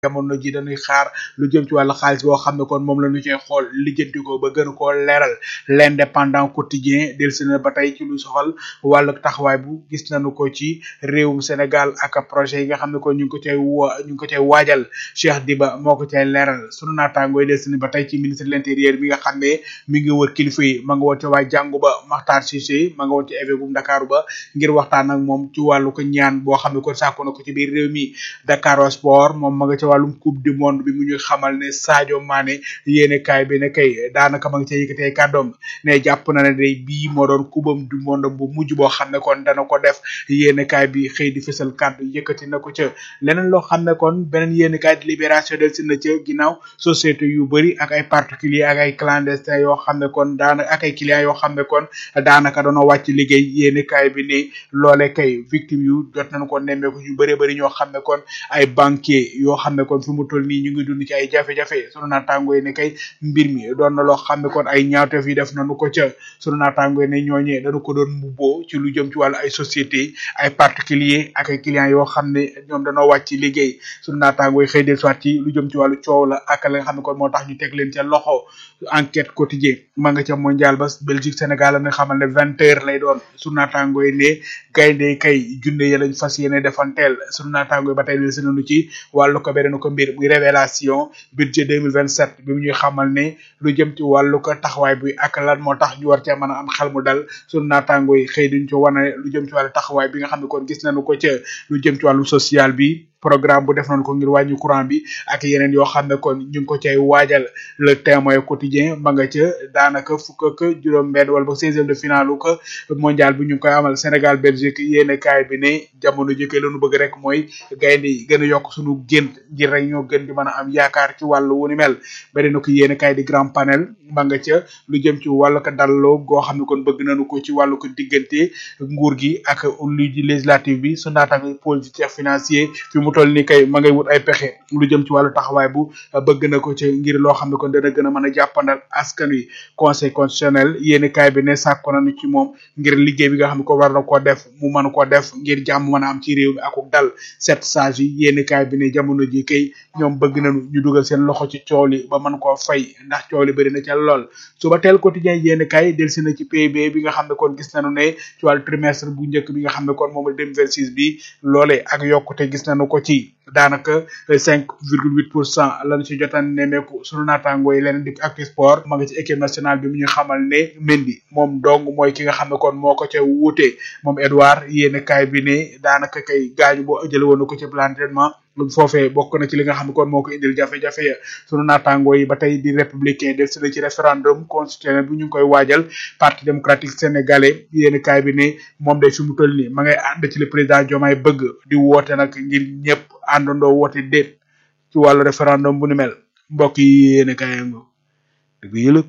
jamono ji dañuy xaar lu jëm ci wàllu xaalis boo xam ne kon moom la ñu cee xool lijjanti ko ba gën koo leeral l'indépendant quotidien delsi na ba tey ci lu soxal wàllu taxawaay bu gis nañu ko ci réewum Sénégal ak projet yi nga xam ne kon ñu ngi ko cay wa ñu ngi ko cay waajal Cheikh Diba moo ko cay leeral sunu naataangooy delsi na ba tey ci ministre de l'intérieur bi nga xam ne mi ngi wër kilifa yi ma nga woon ci waa jàngu ba Makhtar Cissé ma nga woon ci évêque bu Dakar ba ngir waxtaan ak moom ci wàllu ko ñaan boo xam ne kon sàkku na ko ci biir réew mi Dakar Sport moom ma nga ca wàllum coupe du monde bi mu ñuy xamal ne Sadio Mané yéene kaay bi ne kay daanaka ma nga ca yëkkatee kàddoom ne jàpp na ne day bii moo doon kubam du monde bu mujj boo xam ne kon dana ko def yéene kaay bi xëy di fësal kàddu yëkkati na ko ca leneen loo xam ne kon beneen yéene kaay di libération del si na ca ginnaaw société yu bëri ak ay particulier ak ay clandestin yoo xam ne kon daanaka ak ay clients yoo xam ne kon daanaka doona wàcc liggéey yéene kaay bi ne loole kay victime yu jot nañu ko nemmeeku yu bëree bëri ñoo xam ne kon ay banquier yoo xam ne kon fi mu toll nii ñu ngi dund ci ay jafe-jafe sunu naataango yi ne kay mbir mi doon na loo xam ne kon ay ñaawteef yi def nañu ko ca sunu naataango yi ne ñooñee dañu ko doon mbubboo ci lu jëm ci wàllu ay société ay particulier ak ay clients yoo xam ne ñoom dañoo wàcc liggéey sunu naataango yi xëy del soit ci lu jëm ci wàllu coow la ak la nga xam ne kon moo tax ñu teg leen ca loxo enquête quotidien ma nga ca mondial ba Belgique Sénégal la nga xamal ne vingt heures lay doon sunu naataango yi ne gaynde kay junne ya lañ fas yéene defanteel sunu naataango yi ba tey del si nañu ci wàllu ko beneen ko mbir muy révélation budget 2027 bi mu ñuy xamal ne lu jëm ci wàllu ko taxawaay bi ak lan moo tax ñu war cee mën a am xel mu dal sunu naataango yi xëy duñ ci wane lu jëm ci wàllu taxawaay bi nga xam ne kon gis nañu ko ca lu jëm ci wàllu social bi programme bu def nañ ko ngir wàññi courant bi ak yeneen yoo xam ne kon ñu ngi ko cay waajal le témoin quotidien ma nga ca daanaka fukk ak juróom benn wala ba seizième de finale ko mondial bi ñu ngi koy amal Sénégal Belgique yéene kaay bi ne jamono jëkkee lañu bëgg rek mooy gaynde yi gën a yokk suñu gént ngir rek ñoo gën di mën a am yaakaar ci wàllu wu ni mel bari na ko yéene kaay di grand panel ma nga ca lu jëm ci wàllu ko dalloo goo xam ne kon bëgg nañu ko ci wàllu ko diggante nguur gi ak lu ji législative bi su naataango politique financier fi mu toll ni kay ma ngay wut ay pexe lu jëm ci wàllu taxawaay bu bëgg na ko ci ngir loo xam ne kon dana gën a mën a jàppandal askan wi conseil constitutionnel yéeni kaay bi ne sàkko nañu ci moom ngir liggéey bi nga xam ne ko war na koo def mu mën koo def ngir jàmm mën a am ci réew mi akuk dal sept sages yi yéeni kaay bi ne jamono ji kay ñoom bëgg nañu ñu dugal seen loxo ci coow li ba mën koo fay ndax coow li bëri na ca lool suba teel quotidien yéeni kaay delsi na ci PIB bi nga xam ne kon gis nañu ne ci wàllu trimestre bu njëkk bi nga xam ne kon moom la 2026 bi loole ak yokkute gis nañu ko ci daanaka cinq virgule huit pour cent lañu ci jotaan nemmeeku sunu naataangoo yi leneen di actu sport ma nga ci équipe nationale bi mu ñu xamal ne Mendy moom dong mooy ki nga xam ne kon moo ko ca wuute moom Edouard yéene kaay bi ne daanaka kay gaañu boo jële woon na ko ci plan d'entraînement foofee bokk na ci li nga xam ne kon moo ko indil jafe-jafe ya sunu naataangoo yi ba tey di républicain del si na ci référendum constitutionnel bu ñu ngi koy waajal parti démocratique sénégalais yéen kaay bi ne moom day fi mu toll nii ma ngay ànd ci le président Diomaye bëgg di woote nag ngir ñëpp àndandoo woote déet ci wàllu référendum bu ni mel mbokk yi yéen kaay ngo dëgg yëlëg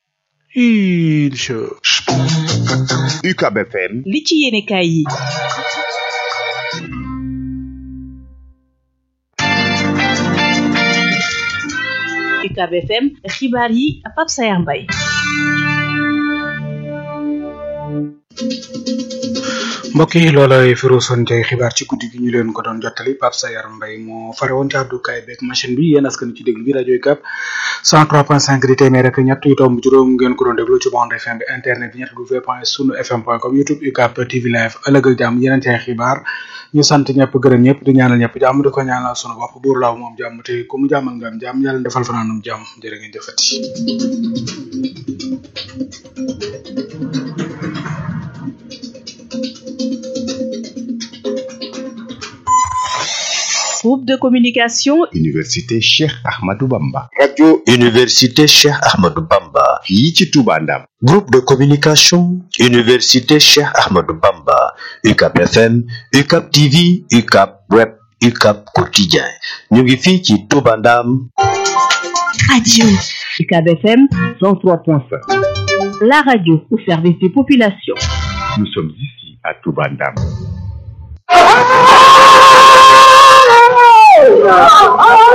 incha UCAB FM li ci yéene kaay yi UCAB FM xibaar yi Pape Sayar Mbaye mbokk yi loolay firuusoon tey xibaar ci guddi gi ñu leen ko doon jottali Pape Sayar Mbaye moo fare woon ci àddukaay beeg machine bi yéen askan ci déglu bi rajo UCAB 103.5 di téeméer rek ñett yu tomb juróom ngeen ko doon déglu ci bande FM bi internet bi ñett w point sunu fm point com youtube UCAB TV live ëllëg ak jàmm yeneen tey xibaar ñu sant ñëpp gërëm ñëpp di ñaanal ñëpp jàmm di ko ñaanal sunu bopp buur laaw moom jàmm te ku mu jàmmal nga am jàmm yàlla defal fanaanum jàmm jërë ngeen jëfati groupe de communication Université Cheikh Ahmadou Bamba radio Université Cheikh Ahmadou Bamba fii ci Touba Ndam groupe de communication Université Cheikh Ahmadou Bamba UCAB FM UCAB TV UCAB web UCAB quotidien ñu ngi fii ci Touba Ndam radio UCAB FM 103.5 la radio au service des populations nous sommes ici à Touba Ndam Oh,